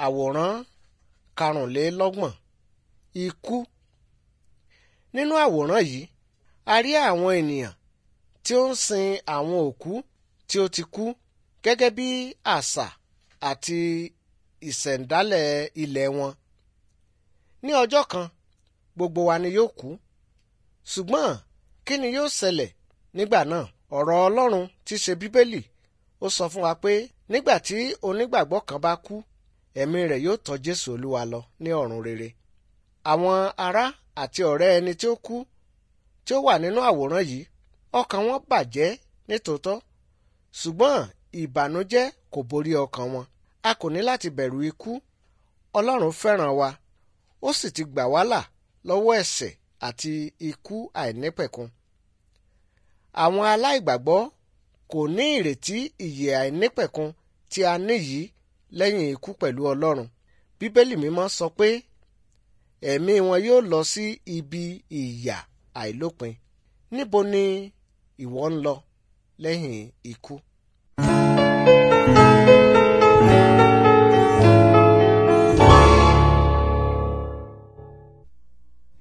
àwòrán karùnlélọ́gbọ̀n ikú nínú àwòrán yìí a rí àwọn ènìyàn tí ó ń sin àwọn òkú tí ó ti kú gẹ́gẹ́ bí àṣà àti ìṣẹ̀ǹdálẹ̀ ilẹ̀ wọn ní ọjọ́ kan gbogbo wa ni yóò kú ṣùgbọ́n kí ni yóò ṣẹlẹ̀ nígbà náà ọ̀rọ̀ Ọlọ́run tí ṣe Bíbélì ó sọ fún wa pé nígbà tí onígbàgbọ́ kan bá kú ẹ̀mí rẹ̀ yóò tọ́ Jésù Olúwa lọ ní ọ̀run rere àwọn ará àti ọ̀rẹ́ ẹni tí ó kú tí ó wà nínú àwòrán yìí ọkàn wọn bàjẹ́ nítòótọ́ ṣùgbọ́n ìbànújẹ́ kò borí ọkàn wọn a kò ní láti bẹ̀rù ikú Ọlọ́run fẹ́ràn wa ó sì ti gbà wá là lọ́wọ́ ẹ̀ṣẹ̀ àti ikú àìnípẹ̀kun àwọn aláìgbàgbọ́ kò ní ìrètí ìyè àìnípẹ̀kun tí a ní yìí lẹ́yìn ikú pẹ̀lú Ọlọ́run Bíbélì mímọ́ sọ pé ẹ̀mí wọn yóò lọ sí ibi ìyà àìlópin níbo ni ìwọ ń lọ lẹ́yìn ikú?